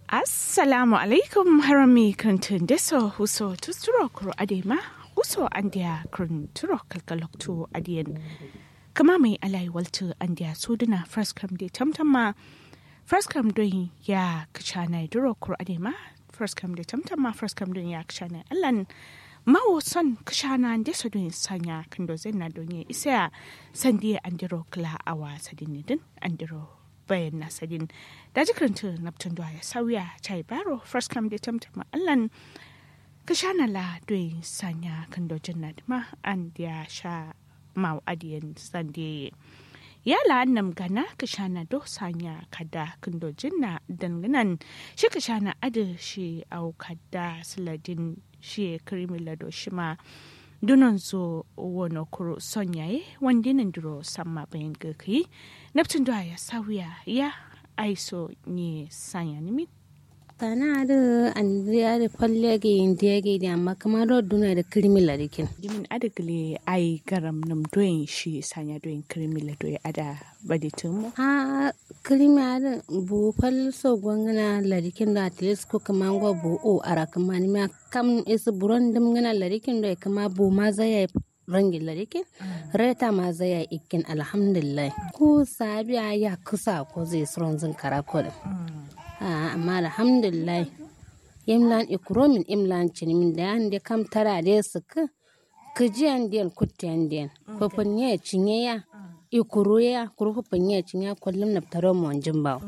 assalamu alaikum harami krantun deso huso tusturo kuro adema huso andia kranturo kalkaloktu adiyan kama mai alai waltu andia suduna first come de tamtama first come don ya kachana duro kuro adema first come de tamtama first come don ya kachana allan mawo son kashana deso don sanya kando zenna don ya isa sandiya andiro kla awa sadinidin andiro bayan nasadin da jikaranta naptun da ya sauya chai baro first come da tamtama allan ka sha na la doyi sanya kan dojin na dima an ya sha mau adiyan sande ya la annam gana ka sha na do sanya kada kan dojin na danganan shi ka sha na adu shi au kada siladin shi krimi lado shi ma dunan zo wono kuro son yaye wanda nan duro samma bayan gaki naptun da ya sauya ya aiso ni sanya nimi tana da andriya da falle ga indiya ga da amma kamar da duna da kirmi larikin jimin adagle ai garam nam doyin shi sanya doyin kirmi la doyi ada baditin mu ha kirmi ada bu fal so gwangana larikin da at least ko kamar go bu o ara kamar ma kam is buron dum ngana larikin da kama bu ma zai rangin larikin reta ma zai ikin alhamdulillah ko sabiya ya kusa ko zai suron zin karakolin amma alhamdulillah imlan ikromin imlan cinimin da yan da kam tara da su ka kijiyan den kutiyan den fafin ya cinye ya ikuru ya kuru fafin ya cinye kullum na taro mu wanjin ba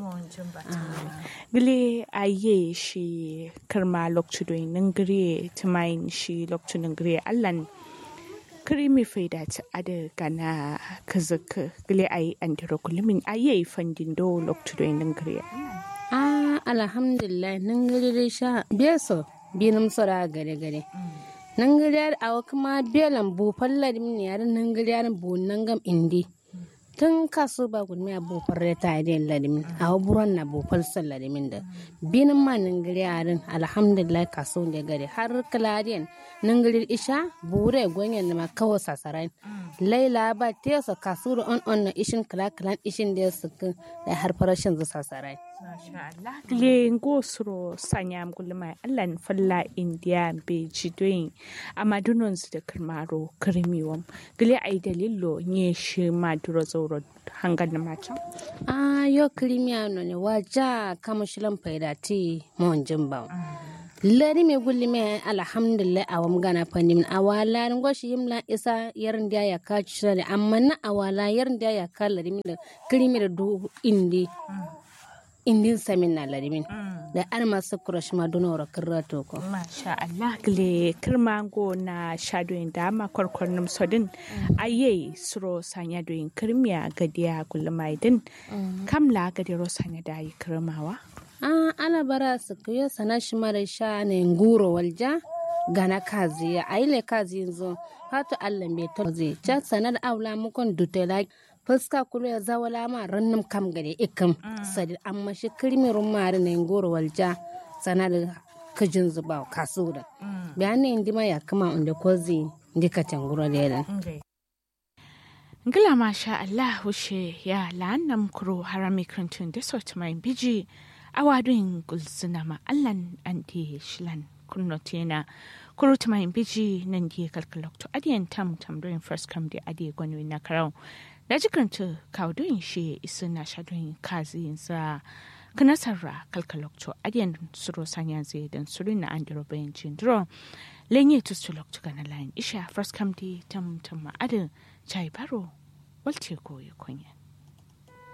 gile aye shi karma lokcu doyin ningire tumayin shi lokcu ningire allan krimi faida ta ada gana kazaka gile ayi andiro kullumin aye fandin do lokcu doyin ningire ah alhamdulillah nan gari dai sha beso binum sora gare gare nan gari a kuma belan bu fallar min yar nan gari bu nan gam indi tun kaso ba gudmi a bu farre ta da ladimin a buron na bu falsar ladimin da binin ma nan gari yarin alhamdulillah kaso da gari har kaladiyan nan gari isha bure gwanyan da ma kawo sasarai laila ba tesa kaso da on on na ishin kala kalan ishin da su da har farashin zu sasarai le ngosro sanyam gulma allan falla india be jidoyin amadunon su da kirmaro kirmiwam gile ai dalilo nye shi maduro zauro hangar na macam a yo kirmiya no ne waja kama shilan faida ti mon jimba lari me gulli me alhamdulillah awam gana fandim awala ngoshi yimla isa yarin da ya ka shirare amma na awala yarin da ya ka lari mi da kirmi da du indi indin samin na larimin da an masu kurash ma duna wara kirra toko. Masha Allah gile kirma go na shadoyin dama kwarkwarnin sodin aye suro sanya doyin kirmiya gadiya gulmaidin kamla gadiro sanya da yi kirmawa. Ah ana bara su kuyo sana shi mara sha ne nguro walja gana kazi ya aile kazi yanzu hatu Allah mai to zai ca sanar aula mukon dutela fuska kulu ya zawala ma rannum kam gade ikam sadi amma shi kirmirin mari na goro walja sana da kajin zuba kasu da bayan indi ma ya kama inda kozi ndika tanguro da yalan Ngila masha Allah hushe ya la'annam kuro harami krantun da sort mai biji awadun gulzuna ma allan anti shilan kunnotena kuro mai biji nan di kalkalokto adiyan tam tam doing first come di adiye gwanwe na karau da jikanta kaudun shi isu na shadun kazi sa kanasarra kalkalokto adiyan suro sanya zai dan suru na andiro bayan jindro lenye to sulokto kana line isha first come di tam tam adin chai baro walce koyi kunya